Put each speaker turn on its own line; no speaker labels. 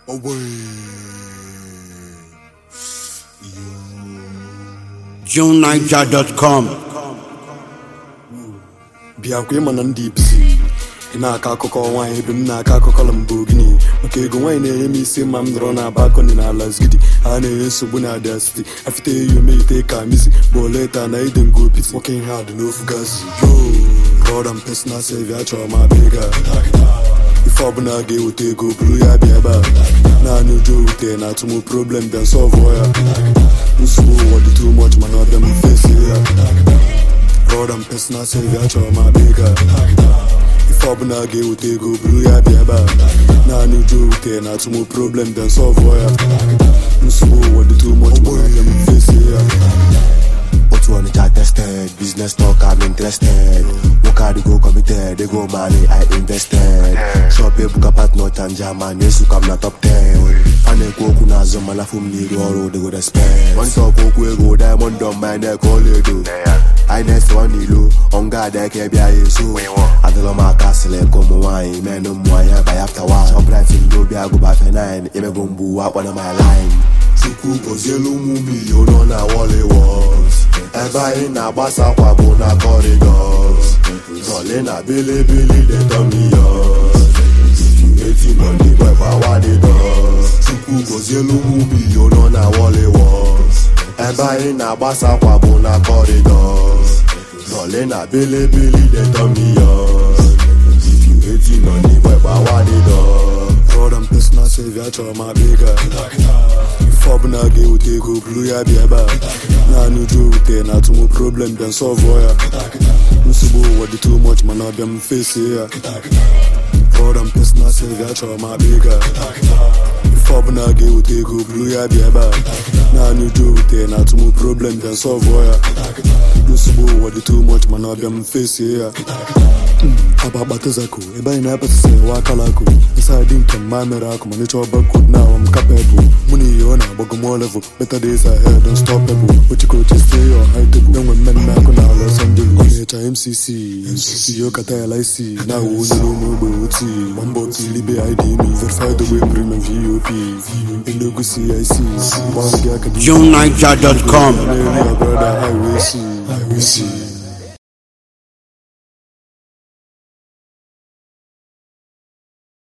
JuneNiger.com
bịakwa ịma na ndị ipsi ị na-akọ akụkọ nwaanyị ebe m na-akọ akụkọ Lamborghini maka ego nwaanyị na-enye m isi ma m nọrọ na balkoni na ala zgidi ha na-enye nsogbu na Abia City afite eyi omeite ka misi bụ leta na ide ngo pit working hard n'ofu gazi God and personal saviour achọrọ m abịa ego a ife ọbụla ga-eweta ego buru ya bịa ebe a naanị ụjọ ewute na atụmụ problem bịa solve ya nsogbu ụwa dị too much mana ọbịa m fesi ya God and personal saviour achọrọ m abịa ego a ife ọbụla ga-eweta ego buru ya bịa ebe a naanị ụjọ ewute na atụmụ problem bịa solve ya nsogbu ụwa dị too much mana ọbịa m fesi ya
Otu Onitsha tested, business talk I'm interested. Work hard go committed, they go money I invested. Shop ebuka partner chanja man, yesu kam na top 10. A na-ekwu okwu n'azụ mana fụ m n'iru ọrụ they go respect. One talk okwu ego diamond on my neck ọlaedo. I next one ilo, ọnga ada eke bịa ya eso. Adịlọ m aka sịlị ka ụmụ nwaanyị menụ ụmụ nwaanyị abalị after one. Shoprite ndị obi agụba fe 9, emego mgbu akpọna my line. Chukwu gozielu ụmụ milion nọ na Wọlịwọs ebe anyị na-agbasa akwa bụ na kọrịdọs Zọle na bilibili dị tọmiyọs eti nọ n'igwe gbawadịdọs Chukwu gozielu ụmụ milion nọ na Wọlịwọs ebe anyị na-agbasa akwa bụ na kọrịdọs Zọle na bilibili dị tọmiyọs eti nọ n'igwe gbawadịdọs
God and personal saviour achọrọ m abịa ego a ife ọbụla ga-eweta ego buru ya bịa ebe a naanị ụjọ ewute na atụmụ problem bịa solve ya nsogbu ụwa dị too much mana ọbịa m fesie ya God and personal saviour achọrọ m abịa ego a ife ọbụla ga-eweta ego buru ya bịa ebe a naanị ụjọ ewute na atụmụ problem bịa solve ya nsogbu ụwa dị too much mana ọbịa m fesie ya aba akpatazako ebe anyị na-apasịsị ewe akala akụ ịsadị nke mma mere akụ ma nịchọ bakod na awam kapebụl mụ na ihe ọ na-agbago mo level better days ahead don't stop pebụl ochikoche stay on high table enwe mmemme akụ na Los Angeles ọ na-echa MCC MCC yokata ya laisi na awụ onye n'ụmụ ogbe oti ma mbọ tilibe IDM verified ogbe premium VOP Enugu CIC gbanwe gị aka dị
JuneNiger.com
na-eri ya brother highway C highway C